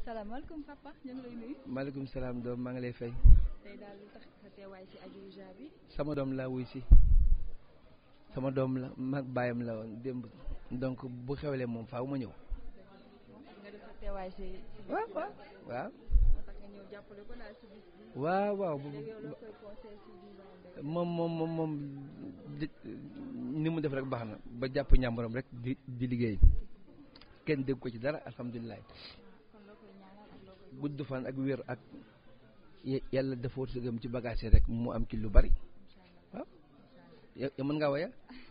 salaamaaleykum papa ñu ngi lay nuyu. maaleykum salaam doom maa ngi lay fay. tey daal lu tax sa teewaay si Adiouza bi. sama doom laa wuy si sama doom la mag baayam la woon démb donc bu xewlee moom faaw ma ñëw. nga def sa teewaay si. waaw waaw waaw. moo tax nga ñëw jàppale ko daal si bis bi. waaw waaw bu léegi yow loo koy conseil si vivant bi. moom moom moom moom di- ni mu def rek baax na ba jàpp ñàmbaram rek di di liggéey kenn dégg ko ci dara alhamdulilah kon loo koy ñaanal ak loo koy. gudd fan ak wér ak ye- yàlla dafa wërsëgam ci bagage yi rek mu am ci lu bari waaw yow yow mën ngaa waya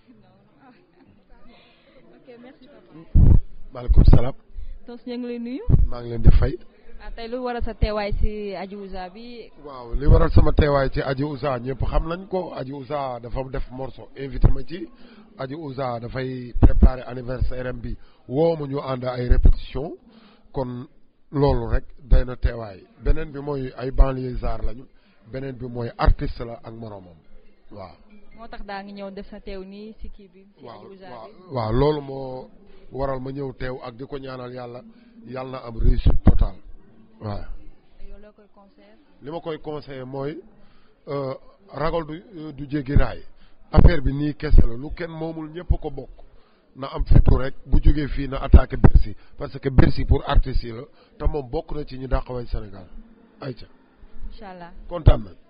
ok merci papa. maaleykum salaam tos ñu ngi lay nuyu. maa ngi leen di fay ah tey lu waral sa teewaay si Adiouza bi. waaw li waral sama teewaay ci Aji Ouza ñëpp xam nañ ko Aji Ouza dafa def morceau invité ma ci Aji Ouza dafay préparer anniversaire am bi woo ma ñu ànd ay répétition kon loolu rek day na teewaay beneen bi mooy ay banlieusards lañu beneen bi mooy artiste la ak moroomam waaw moo tax daa ngi ñëw def sa teew nii si kii bi. si waaw Adiouza waaw bi. waaw loolu moo waral ma ñëw teew ak di ko ñaanal yàlla yàlla na am réussite totale waaw yow loo koy conseil. li ma koy conseillé mooy euh, ragal du euh, du jéggi raay affaire bi nii kese la lu kenn moomul ñëpp ko bokk na am fitu rek bu jógee fii na attaqué Bercy parce que Bercy pour artistes yi la te moom bokk na ci ñu dàq way Sénégal ayca incha allah. kontaan na